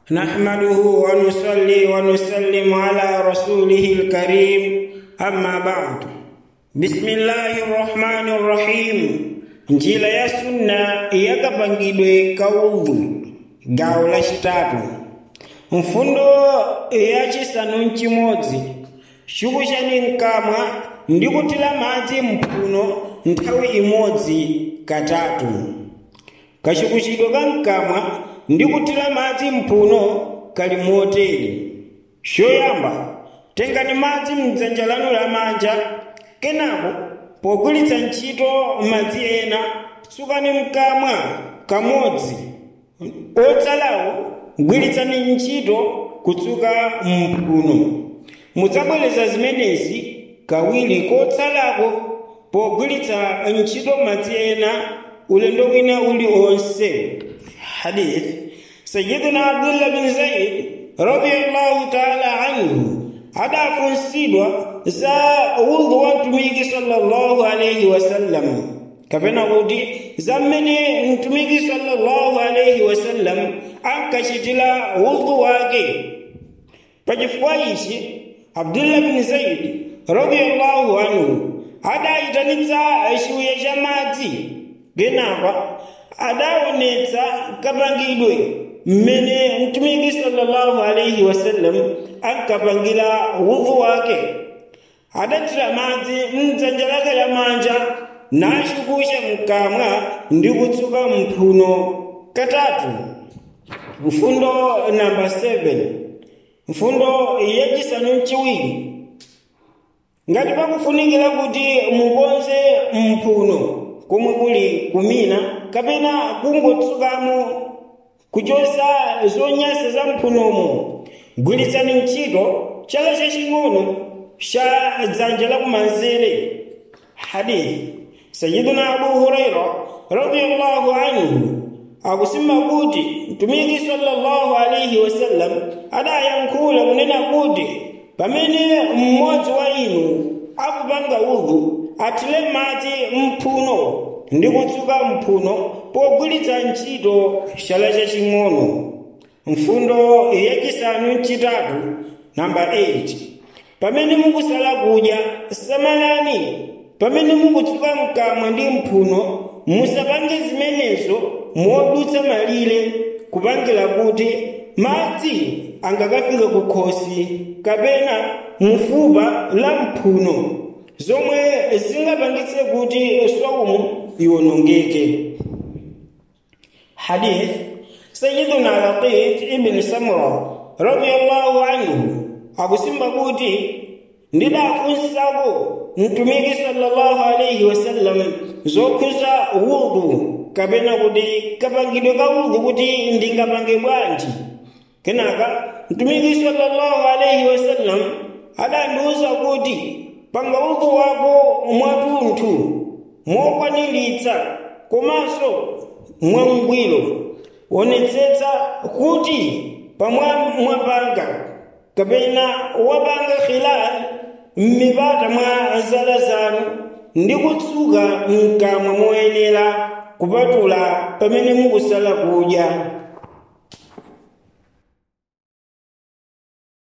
نحمده ونصلي ونسلم على رسوله الكريم أما بعد بسم الله الرحمن الرحيم njira ya sunna yakapangidwe kaudhu gawo lachitatu mfundo yachisanu mchimodzi chikuchani mkamwa ndi kutira madzi mphuno nthawi imodzi katatu kachikuchidwe ka mkamwa ndi kutira madzi mphuno kali motere choyamba tengani madzi mdzanja lanu lamanja kenako pogwiritsa ntchito madzi ena tsukani mkamwa kamodzi otsalawo gwiritsani ntchito kutsuka mphuno mudzabwereza zimenezi kawiri kotsalako pogwiritsa ntchito madzi ena ulendo wina uliwonse hadith sayiduna abdullah bin zaid radiyallahu taala anhu adafunsidwa za udhu wa mtumiki sallallahu alaihi wasallam kapena kuti za mmene mtumiki sallallahu alaihi wasallam ankachitira udhu wake pachifukwa ichi abdullah bin zaid radiyallahu anhu adayitanitsa chiwiya cha madzi kenaka adaonetsa kapangidwe mmene mtumiki sallallahu alaihi wasallam ankapangira udhu wake adathira madzi mdzanja lake lamanja nachukusha mkamwa ndi kutsuka mphuno katatu mfundo namba 7 mfundo yachisanu mchiwiri ngati pakufunikira kuti mukonze mphuno komwe kuli kumina kapena kungotsukamo kuchosa zonyasa za mphunomo gwiritsani ntchito chala chaching'ono cha dzanja lakumanzere hadith sayiduna abu huraira radiyallahu anhu akusimba kuti mtumiki sallallahu alaihi wasallam adayankhula kunena kuti pamene mmodzi wa inu akupanga udhu athire madzi mphuno ndi kutsuka mphuno pogwiritsa ntchito chala chaching'ono mfundo yachisanu mchitatu namba 8 pamene mukusala kudya samalani pamene mukutsuka mkamwa ndi mphuno musapange zimenezo modutsa malire kupangira kuti madzi angakafike kukhosi kapena mufupa la mphuno zomwe zingapangitse kuti swaumu iwonongeke hadith sayiduna laqit ibn samra radiyallahu anhu akusimba kuti ndidafunsako mtumiki sallallahu alaihi wasallam zokhuza udhu kapena kuti kapangidwe ka udhu kuti ndingapange bwanji kenaka mtumiki sallallahu alaihi wasallam adandiuza kuti panga udhu wako mwatunthu mokwaniritsa komanso mwangwiro wonetsetsa kuti pamwa mwapanga kapena wapanga khilal m'mipata mwa zala zanu ndi kutsuka mkamwa moyenera kupatula pamene mukusala kudya